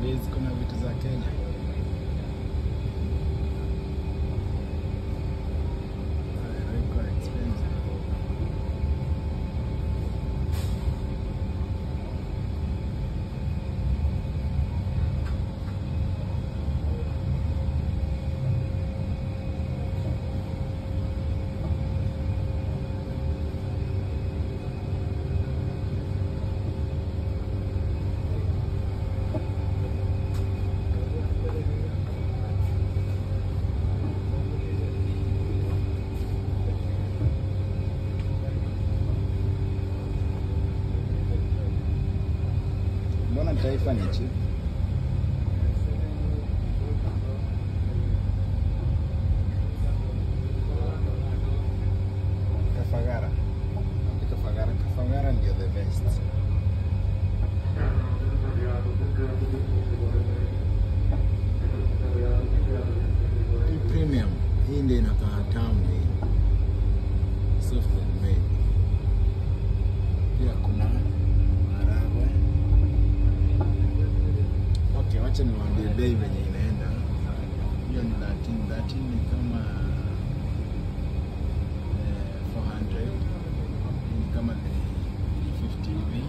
bei ziko na vitu za Kenya. Haiko expensive. Mbona taifa ni cheap? Kafagara. Kafagara, Kafagara ndio the best. Hii premium, hii ndio inakaa tamu hii. Soft and made. Pia kuna maharagwe. Okay, wacha niwaambie bei venye inaenda. Hiyo ni 13, 13 ni kama eh, 400. Hii ni kama 350 hivi.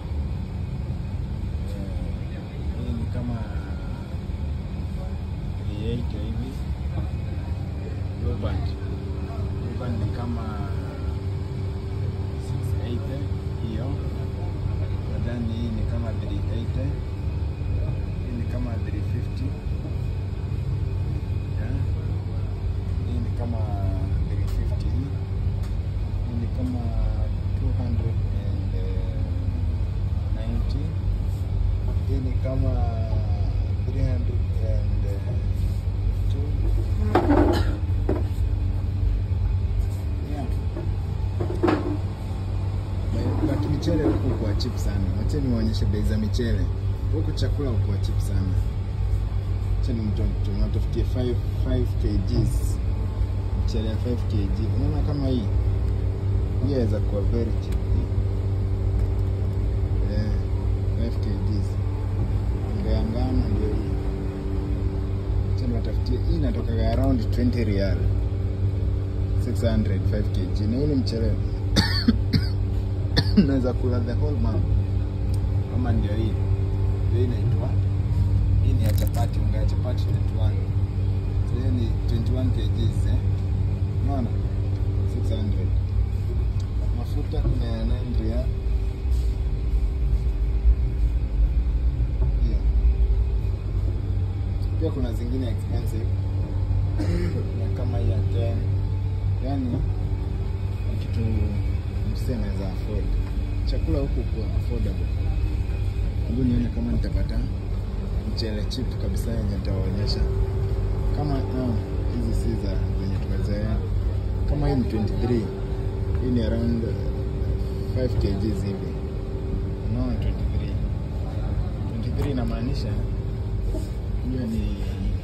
Eh, Hii ni kama 380 hivi. Blueband. Blueband ni kama 680 hiyo. Nadhani hii ni kama 380 hii ni kama 350 yeah. Hii ni kama 350 hii Hii ni kama 290 hii ni kama 302 yeah. But michele huku kwa cheap sana. Wacha niwaonyeshe bei za michele huku, chakula huku cheap sana. Acha nimatafutie 5 5 kgs mchele ya 5 kg. Unaona kama hii hii inaweza kuwa very cheap eh, 5 kgs. Unga ya ngano ndio hii. Acha niwatafutie hii, inatoka around 20 real 600 5 kg, na hii ni mchele naweza kula the whole month kama ndio hii hii inaitwa hii ni ya chapati unga ya chapati 21 so hiyo ni 21 kgs eh unaona 600 mafuta kuna ya 9 real Hiyo. pia kuna zingine expensive na kama hii ya 10 yani ni kitu msee anaweza afford. Chakula huku kwa affordable. Hebu nione kama nitapata mchele cheap kabisa yenye nitawaonyesha. Kama no, hizi si za zenye tumezoea. Kama hii ni 23. Hii ni around 5 kgs hivi. No, 23. 23 inamaanisha hiyo ni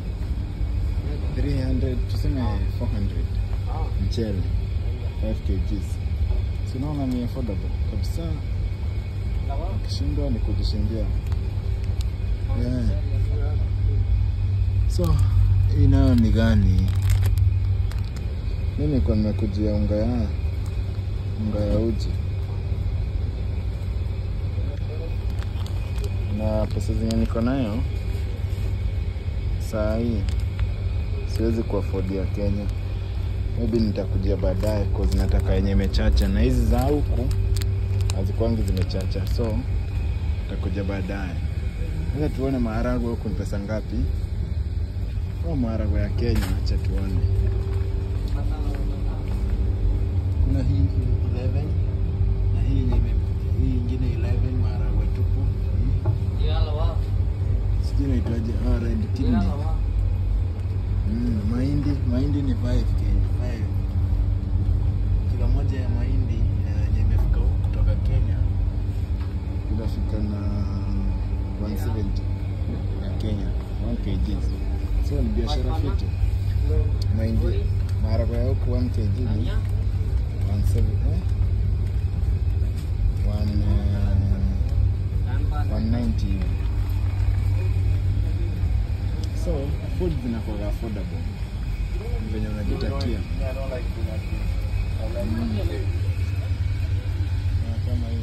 300 tuseme 400 mchele 5 kgs. Si unaona ni affordable kabisa. Ukishindwa ni kujishindia. Yeah. So hii nayo ni gani? Mimi nilikuwa nimekujia unga ya unga ya uji na pesa zenye niko nayo saa hii siwezi kuafodia Kenya maybe nitakujia baadaye cause nataka yenye imechacha na hizi za huku hazikwangi zimechacha so nitakuja baadaye sasa tuone maharagwe huku ni pesa ngapi au maharagwe ya Kenya acha tuone kuna hii 11 na hii yenye ime- hii ingine 11 maharagwe tupu sijui inaitwaje oh, red kidney Mm, mahindi mahindi ni 5 Kenya 5 kilo moja ya mahindi eh, yenye imefika huku kutoka Kenya inafika na 170 ya Kenya 1 kg so ni biashara fiti mahindi maharagwe ya huku 1 kg ni 170 eh? One, eh, 190 hivi so food zinakuwa affordable venye unajitakia Mm. Na kama hiyo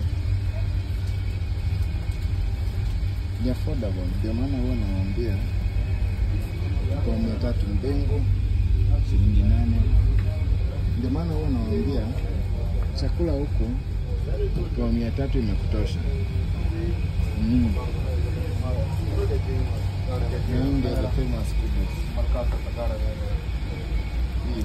ni affordable, ndio maana huwa nawaambia kwa mia tatu mbengo shilingi nane. Ndio maana huwa nawaambia chakula huku kwa mia tatu imekutosha. Mm. Na hii ndio the famous kibos. Hii.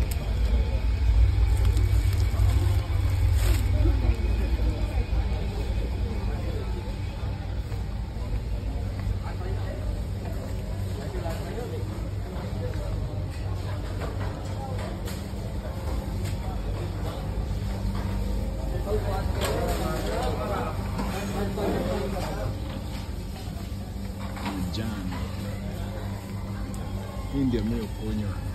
Jam. Hii ndio mimi kunywa.